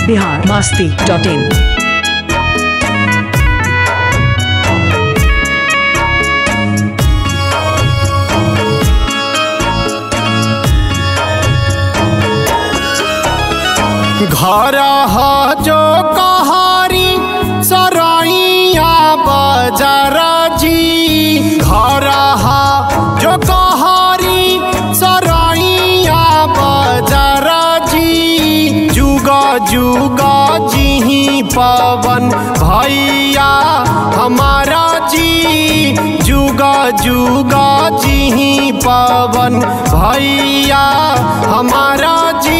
Bihar Masti dot in घर ह जो कहारी सरैया बजार जी घर ह जो कहारी सरैया बजार जी जुग जुग जिही पवन भैया हमारा जी जुग जुग जिही पवन भैया हमारा जी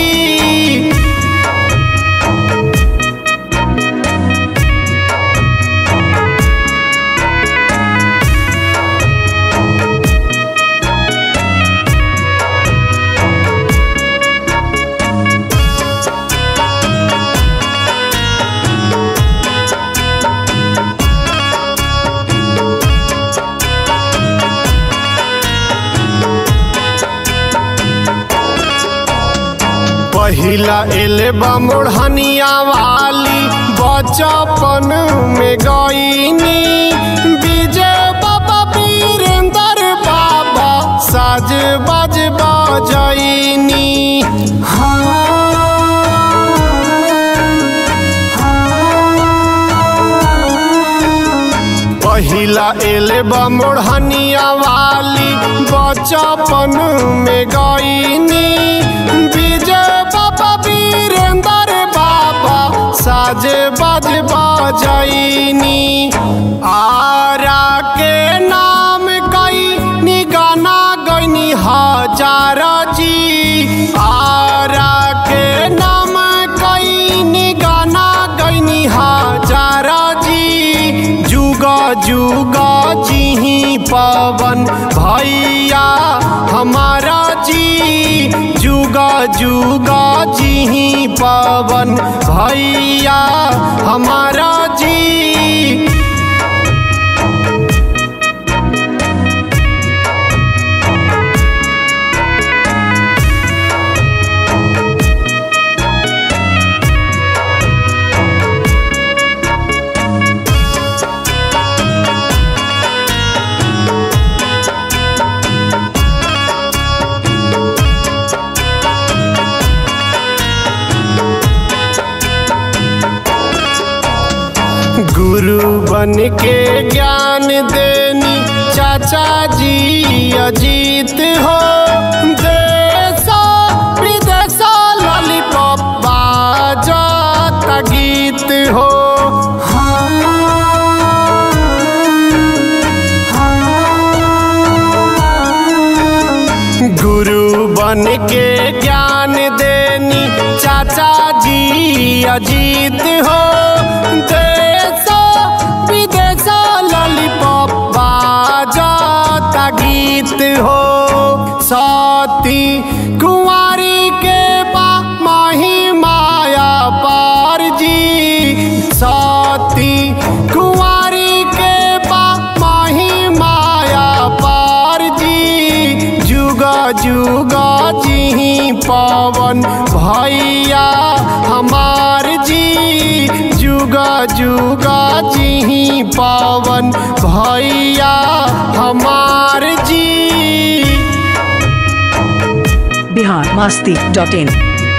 पहिला एलेबा मोढ़निया वाली बचपन में गईनी विजय बाबा वीरेंद्र बाबा साज बाज बजैनी पहिला एलेबा मोढ़निया वाली बचपन में गईनी विजय बाबा वीरेंद्र बाबा साज बाज बजैनी आरा के नाम कई निगाना गईनी हजार जी आरा के नाम कई निगाना गईनी हजार जी जुग जुग जिही पवन भैया हमारा जी जुग जुग जिही पवन भैया हमारा जी गुरु बन के ज्ञान देनी चाचा जी अजीत हो देशा विदेशा ललिपप्पा जाता गीत हो गुरु बन के ज्ञान देनी चाचा जी अजीत हो देशा विदेशा ललिपप्पा जाता गीत हो सती कुंवारी के बा माही माया पार जी सती कुंवारी के बा माही माया पार जी जुग जुग जिही पवन भैया हमार जी जुग जुग जिही पवन भैया हमार जी बिहार मस्ती डॉट इन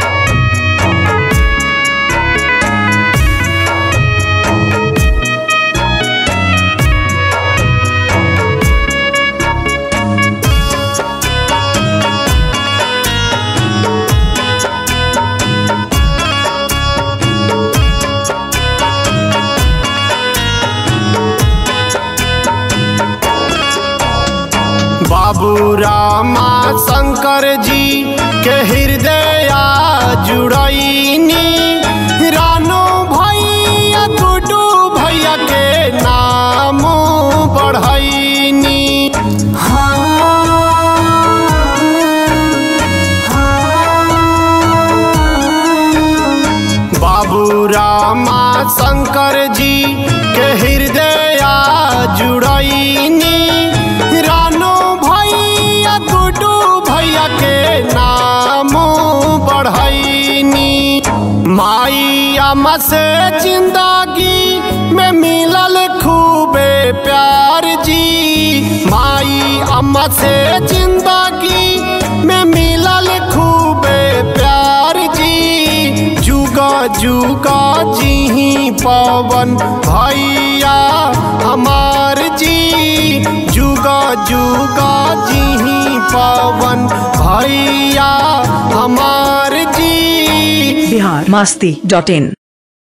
बाबू रामा शंकर जी के हृदय जुड़ैनी रानो भैया गुडू भैया के नाम बढ़ैनी बाबू रामा शंकर जी के हृदय जुड़ैनी रानो भैया गुडू भैया के नाम बढ़ैनी माई अम्मा से जिंदगी में मिलल खूबे प्यार जी माई अम्मा से जिंदगी में मिलल खूबे प्यार जी जुगा जुगा जी पवन भैया हमार जी जुगा जुगा जी पवन भैया हमार जी बिहार मस्ती डॉट इन